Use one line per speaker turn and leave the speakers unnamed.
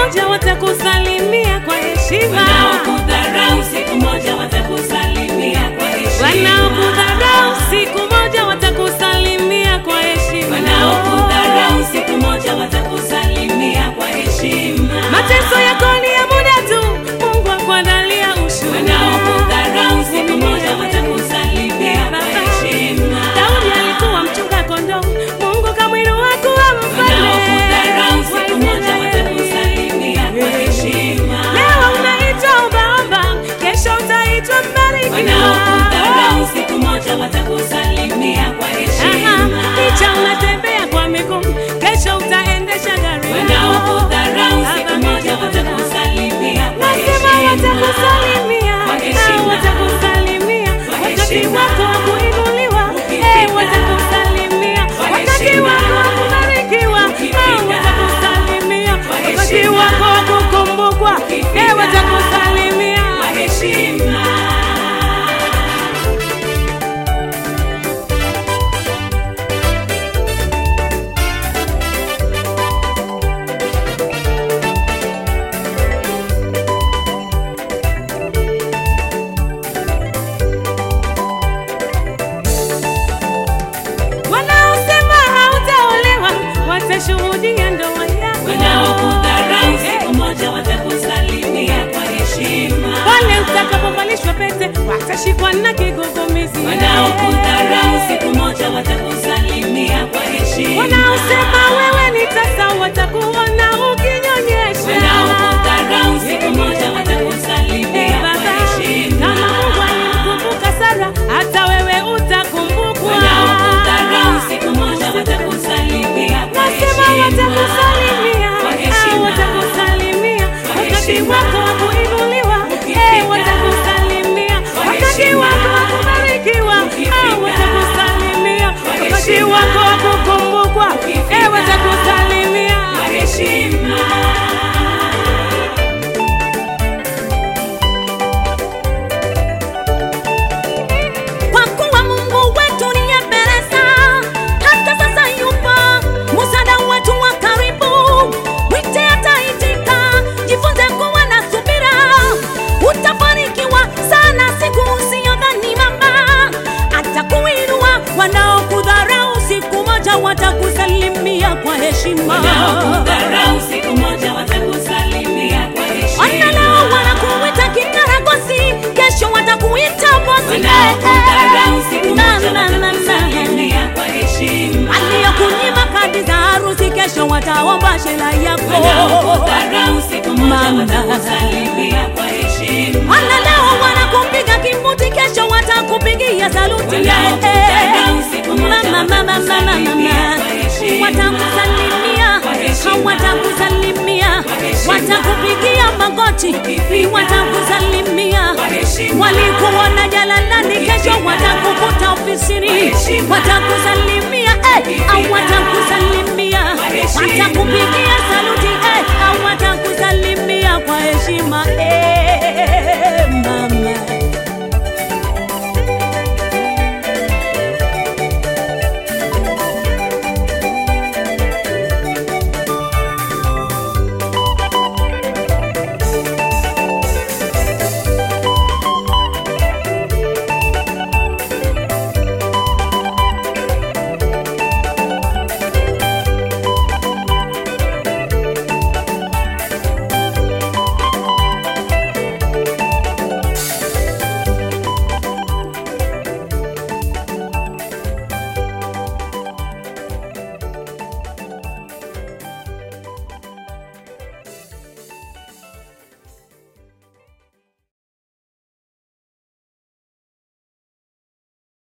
moja watakusalimia kwa heshima.
Wanaokudharau siku moja watakusalimia kwa heshima.
Wanaokudharau siku moja watakusalimia kwa heshima.
Wanaokudharau siku moja watakusalimia kwa heshima.
Mateso yako ni ya muda tu, Mungu akuandalia ushuhuda.
Wanaokudharau siku moja watakusalimia kwa heshima.
Daudi alikuwa mchunga kondoo, Mungu kamwinua kuwa mfalme.
Wanaokudharau siku moja watakusalimia kwa heshima.
Leo unaitwa ombaomba, kesho utaitwa mbarikiwa.
Wanaokudharau siku moja watakusalimia kwa
Aha,
heshima.
Licha unatembea kwa miguu, kesho utaendesha gari.
Wanaokudharau siku moja watakusalimia kwa
Nasema
heshima.
watakusalimia,
Kwa
ah,
heshima.
watakusalimia
Kwa
wakati
heshima.
wako wa kuinuliwa,
Ukifika.
eh, watakusalimia
Kwa
wakati
heshima.
wako wa kubarikiwa, ah,
Ukifika.
watakusalimia
Kwa
wakati
heshima.
wako wa kukumbukwa, eh,
Ukifika.
watakusalimia.
Kwa heshima.
Wanaosema hautaolewa watashuhudia ndoa yako.
Wanaokudharau siku moja watakusalimia kwa heshima.
Pale utakapovalishwa pete watashikwa na kigugumizi.
Wanaokudharau siku moja watakusalimia kwa heshima.
Wanaosema wewe ni tasa watakuona ukinyonyesha.
Wanaokudharau siku moja
Eh,
watakusalimia
Baba,
kwa heshima.
kama Mungu alimkumbuka Sara, hata wewe utakumbukwa.
Wanaokudharau siku moja watakusalimia kwa
Nasema
heshima.
watakusalimia,
Kwa
ah,
heshima.
watakusalimia
Kwa
wakati
heshima.
wako wa kuinuliwa,
Ukifika.
eh, watakusalimia
Kwa
wakati
heshima.
wako wa kubarikiwa, ah,
Ukifika.
watakusalimia
Kwa
wakati
heshima.
wako wa kukumbukwa,
Ukifika.
eh, watakusalimia.
Kwa heshima.
Kwa kuwa Mungu wetu ni Ebeneza, hata sasa yupo msaada wetu wa karibu. Mwite ataitika, jifunze kuwa na subira, utafanikiwa sana siku usiyodhani mama. Atakuinua, wanaokudharau siku moja watakusalimia kwa heshima.
Wanaokudharau siku moja watakusalimia kwa
Ona
heshima.
leo wanakuita kikaragosi, kesho watakuita bosi.
Wanaokudharau siku
Na,
moja
na, na, na.
watakusalimia kwa heshima.
aliyokunyima kadi za harusi kesho wataomba shela yako
Wanaokudharau siku moja
Mama.
watakusalimia kwa heshima.
wala leo wanakupiga kimbuti kesho watakupigia saluti
Wanaokudharau siku moja
Mama, mama, mama,
watakusalimia
mama.
kwa heshima.
watakusalimia
Kwa heshima.
watakusalimia
Kwa heshima.
watakupigia magoti
Ukifika.
watakusalimia
Kwa heshima.
walikuona jalalani kesho
Ukifika.
watakukuta ofisini
Kwa heshima.
watakusalimia eh, au
Ukifika.
watakusalimia